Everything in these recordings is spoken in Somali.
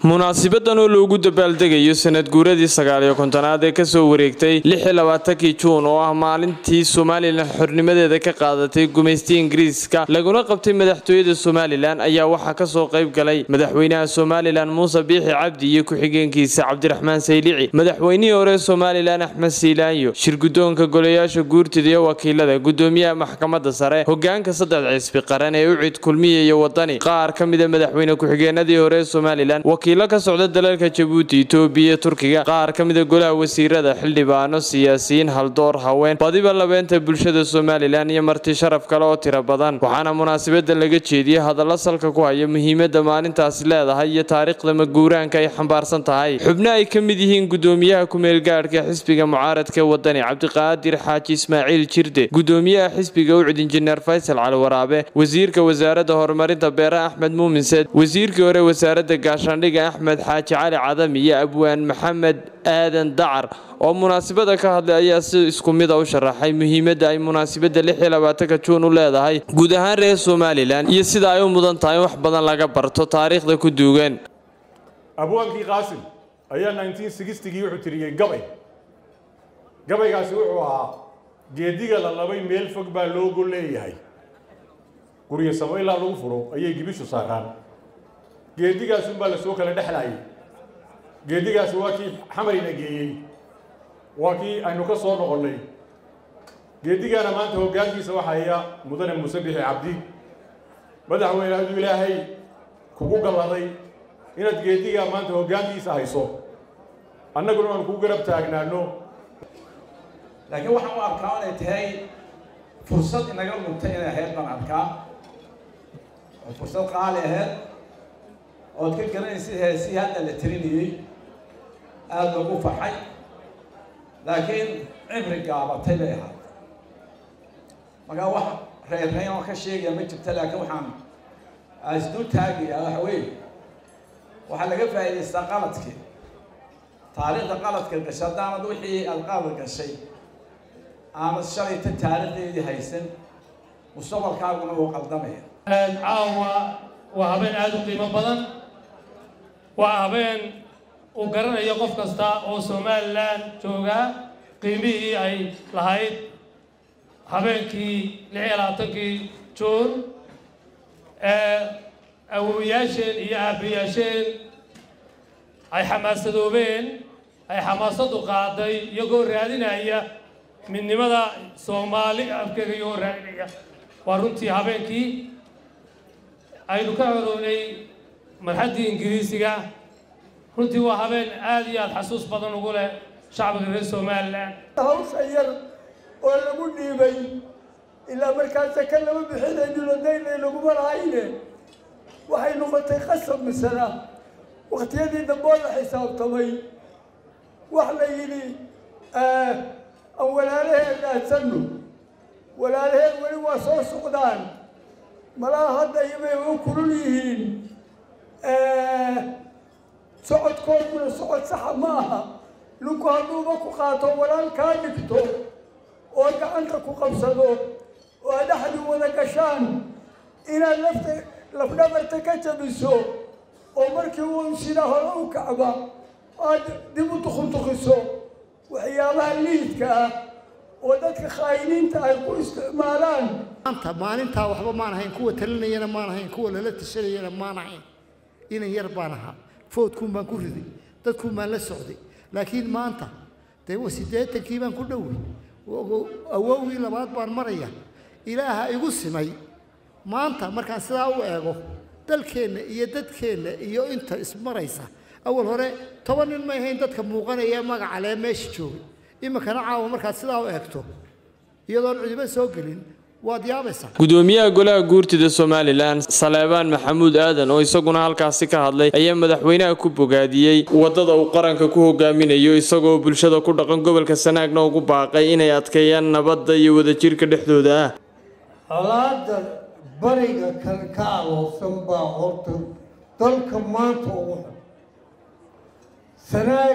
munaasibadan oo loogu dabaaldegayo sanad guuradii sagaaliyo kontonaad ee kasoo wareegtay lixi labaatankii juun oo ah maalintii somalilan xornimadeeda ka qaadatay gumaystiya ingiriiska laguna qabtay madaxtooyada somalilan ayaa waxaa kasoo qayb galay madaxweynaha somalilan muuse biixi cabdi iyo ku-xigeenkiisa cabdiraxmaan saylici madaxweynihii hore somalilan axmed siilaanyo shirgudoonka golayaasha guurtida iyo wakiilada gudoomiyaha maxkamada sare hogaanka saddex cisbi qaran ee ucid kulmiya iyo wadani qaar ka mida madaxweyne ku-xigeenadii hore ee somalilan wakiilo ka socda dalalka jabuuti itoobiya turkiga qaar ka mida golaha wasiirada xildhibaano siyaasiyiin haldoor haween badiba labeenta bulshada somalilan iyo marti sharaf kale oo tiro badan waxaana munaasabada laga jeediyey hadallo salka ku haya muhiimada maalintaasi leedahay iyo taariikhda maguuraanka ay xambaarsan tahay xubno ay ka mid yihiin gudoomiyaha ku-meelgaadhka xisbiga mucaaradka wadani cabdiqaadir xaaji ismaaciil jirde gudoomiyaha xisbiga ucud injineer faysal cali waraabe wasiirka wasaaradda horumarinta beeraha axmed muumin seed wasiirkii hore wasaaradda gaashaandhiga axmed xaaji cali cadam iyo abwaan maxamed aadan dacar oo munaasabada ka hadlay ayaa si isku mida u sharaxay muhiimadda ay munaasabada lixi labaatanka juun u leedahay guud ahaan reer somalilan iyo sida ay u mudan tahay in wax badan laga barto taariikhda ku duugan abwaankii qaasim ayaa nineteen sixtigii wuxuu tiriyey gabay gabaygaasi wuxuu ahaa geediga la labay meel fog baa loogo leeyahay guryo samo ilaa lagu furo ayay gibishu saaraan geedigaasunbaa la soo kala dhexlaayay geedigaasi waa kii xamarina geeyey waa kii aynu ka soo noqonnay geedigaana maanta hoggaankiisa waxaa iya mudane muuse bixi cabdi madaxweyne hadduu ilaahay kugu galladay inaad geedigaa maanta hoggaankiisa hayso annaguna aan kugu garab taagnaano laakiin waxaan u arkaa inay tahay fursad inaga luntay inay ahayd baan arkaa oo fursad qaali ahayd ood ka garanaysid heesii hadda la tirinayey aada loogu farxay laakiin cibri gaabatay bay ahayd markaa wax reerreyn oo ka sheegaya ma jirta laakiin waxaan asdul taagayaa waxa weeye waxaa laga faa'idaystaa qaladkii taariikhda qaladka gashay haddaanad wixii aada qalad gashay aanad shalayta taariikhdeedii haysan mustaqbalkaaguna wuu qaldamaya caawa waa habeen aada u qiimo badan waa habeen uu garanayo qof kasta oo somalilan joogaa qiimihii ay lahayd habeenkii lix iyo labaatankii juun ee awowayaasheen iyo aabayaasheen ay xamaasadoobeen ay xamaasadu qaaday iyagoo raadinaya midnimada soomaali afkeega iyagoo raadinaya waa runtii habeenkii aynu ka xorownay marxaddii ingiriisiga runtii waa habeen aada iyo aada xasuus badan ugu leh shacbiga reer somalilan hawsha yar oo lagu dhiibay ilaa markaasa ka lama bixinayno daynay laguma lahayne waxay noqotay qasab misana wakhtiyadii damboo la xisaabtamay wax la yidhi aan walaalaheen dhaadsanno walaalaheen weli waa soo socdaan malaha hadda iyobay u kulul yihiin socodkooduna socod saxa ma aha ninku hadduuba ku qaato walaal kaa dhigto oo gacanta ku qabsado oo aad dhexdi wada gashaan inaad lafta lafdhabarta ka jabiso oo markii uu sida hore u kacba aad dib u tukuntukiso waxyaabaha liidka ah oo dadka khaayiniinta ay ku isticmaalaan maanta maalintaa waxba maan ahayn kuwa talinayana maan ahayn kuwa lala tashanayana maan ahayn inan yar baan ahaa foodkuun baan ku riday dadkuun baan la socday laakiin maanta dee siddeetankii baan ku dhowey awowgii labaad baan maraya ilaaha igu simay maanta markaan sidaa u eego dalkeenna iyo dadkeenna iyo inta ismaraysa awal hore toban nin may ahayn dadka muuqanaya magaca lee meesha joogay iminkana caawa markaad sidaa u eegto iyadoon cidibo soo gelin waad yaabaysaa gudoomiyaha golaha guurtida somalilan saleebaan maxamuud aadan oo isaguna halkaasi ka hadlay ayaa madaxweynaha ku bogaadiyey waddada uu qaranka ku hogaaminayo isagoo bulshada ku dhaqan gobolka sanaagna ugu baaqay inay adkeeyaan nabadda iyo wadajirka dhexdooda ah colaada bariga kale ka aloosan baa horta dalka maanta ugu xun sanaag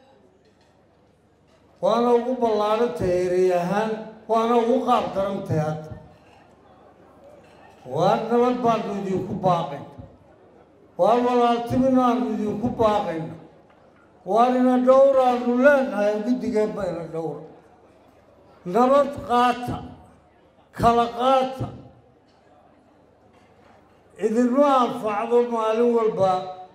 waana ugu ballaadhantahay erey ahaan waana ugu qaab darantahay hadda waa nabad baanu idinku baaqay waar walaaltiminaanu idinku baaqayna waarina dhowraanu leenahay guddigeen bayna dhowra nabad qaata kala qaata idinma anfacdo maalin walba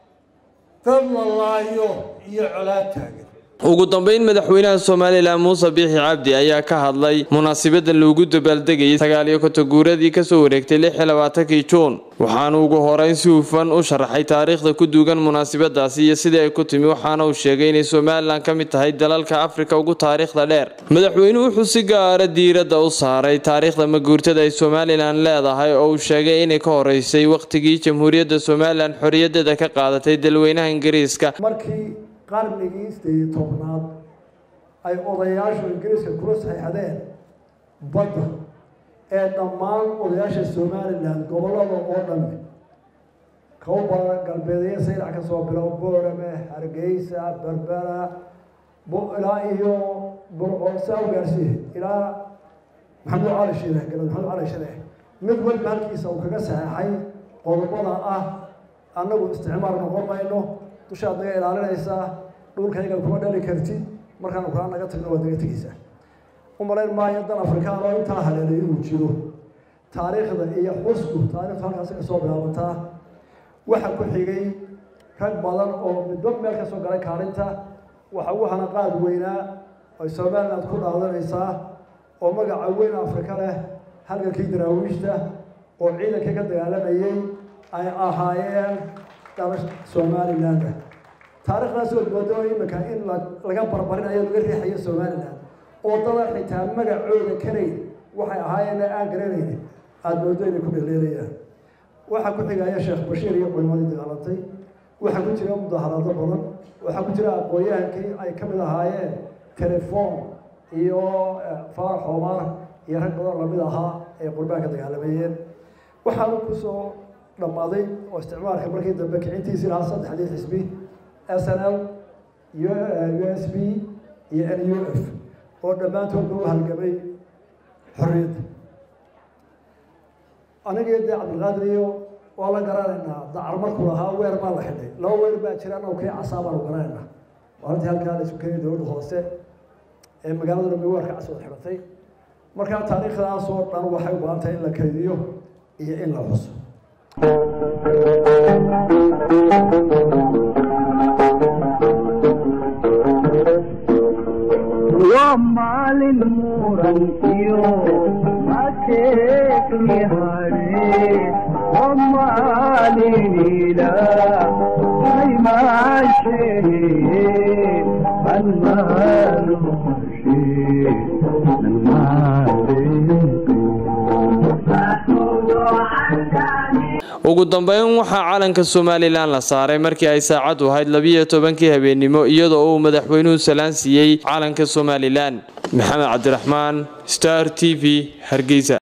dad la laayo iyo colaad taagan ugu dambeyn madaxweynaha somalilan muuse biixi cabdi ayaa ka hadlay munaasabadan loogu dabaaldegayay sagaaliyo konton guuradii kasoo wareegtay lix iyo labaatankii juun waxaanu ugu horeyn si hufan u sharaxay taariikhda ku duugan munaasabadaasi iyo sidii ay ku timi waxaana uu sheegay inay somalilan ka mid tahay dalalka afrika ugu taariikhda dheer madaxweynuhu wuxuu si gaara diiradda u saaray taariikhda maguurtada ay somalilan leedahay oo uu sheegay inay ka horeysay wakhtigii jamhuuriyadda somalilan xorriyadeeda ka qaadatay dalweynaha ingiriiska markii qarnigii sideed tobnaad ay odayaashu ingiriiska kula saxiixdeen badda ee dhammaan odayaasha somalilan gobollada oo dhan kawba galbeedyo saylac ka soo bilow boorame hargeysa berbera ilaa iyo burco saa u gaarsiiye ilaa maxamed cali shire galad maxamed cali shire mid walba halkiisa uu kaga saxeexay qodobada ah annagu isticmaal noqon mayno dushaad naga ilaalinaysaa dhulkayga kuma dhali kartid markaanu kaa naga tagno waad naga tegeysaa u malayn maayo dan afrikaan oo intaa haleelay inuu jiro taariikhda iyo xusku taarikhdu halkaasi ka soo bilaabataa waxa ku xigay rag badan oo midba meel ka soo galay kaalinta waxa ugu hanaqaad weynaa ay somaliland ku dhaadanaysaa oo magaca weyn afrika leh halgankii daraawiishta oo ciidankii ka dagaalamayay ay ahaayeen dalash somaliland taariikhdaas oo moodo iminka in laga barbarinayo laga riixayo somaliland oo dada xitaa magacooda karayn waxay ahaayeen aan garanayn aada moodo inay ku dhaleelayaan waxaa ku xigaya sheekh bashiir iyo culimadii dagaalantay waxaa ku jira mudaharaado badan waxaa ku jira aqoon-yahankii ay ka mid ahaayeen telefoon iyo faarax omar iyo rag badan lamid ahaa ee qurbaanka dagaalamayeen waxaanu kusoo dhammaaday oo isticmaalka markii dambe kicintiisii lahaa saddexdii xisbi s n l u s b iyo n u f oo dhammaantoodba u halgamay xorriyadda anigii dee cabdilqaadir iyo waa la garanaynaa dacar markuu lahaa weer baa la xidhay laba weer baa jira annagu kii casaa baanu garanaynaa maalintii halkaa la isu keenay dowladda hoose ee magaalada dhambe weerka cas wada xidhatay markaa taariikhdaasoo dhan waxay u baahan tahay in la kaydiyo iyo in la xuso maalin murankiyo mateekni hare maaliniila aymaashehe anmaanuhashe ugu dambeyn waxaa calanka somalilan la saaray markii ay saacadu ahayd labiyo tobankii habeennimo iyadoo uu madaxweynuhu salaan siiyey calanka somalilan maxamed cabdiraxmaan star t v hargeysa